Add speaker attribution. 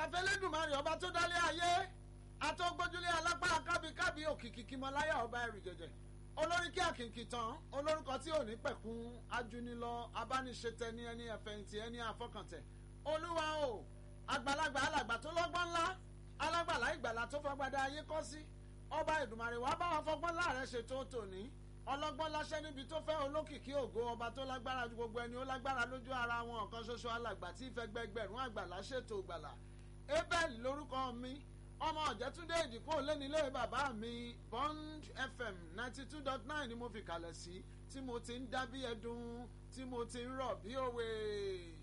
Speaker 1: àfẹlẹ́dùnmarè ọba tó dálé ayé àtọ́gbójúlé alápá kábíkábí òkìkí kímọláyà ọba ẹrù jẹjẹ olórí kí àkìkì tán olórúkọ tí ò ní pẹ̀kún ajúnilọ abániṣetẹ ní ẹni ẹ̀fẹ̀yìntì ẹni àfọkàntẹ̀ olúwa o àgbàlagbà alàgbà tó lọ́gbọ́n ńlá alágbàlá ìgbàlà tó fagbada ayé kọ́ sí ọba ìdùmarè wàá bá wọn fọgbọ́n láàrẹ ṣètò tòní ọlọ́gbọ́n láṣẹ níbi tó fẹ́ olókìkí ògo ọba tó lágbára ju gbogbo ẹni ó lágbára lójú ara wọn ọ̀kan ṣoṣo alàgbà tí ìfẹ́gbẹ́gbẹ̀rún àgbàlá ṣètò ìgbàlà abel lórúkọ mi ọmọ ọ̀jẹ̀túndé ìdìkú lẹ́nilé bàbá mi bond fm ninety two dot nine ni mo fi kalẹ̀ sí tí mo ti ń dá bí ẹdun tí mo ti ń rọ̀ bí òwe.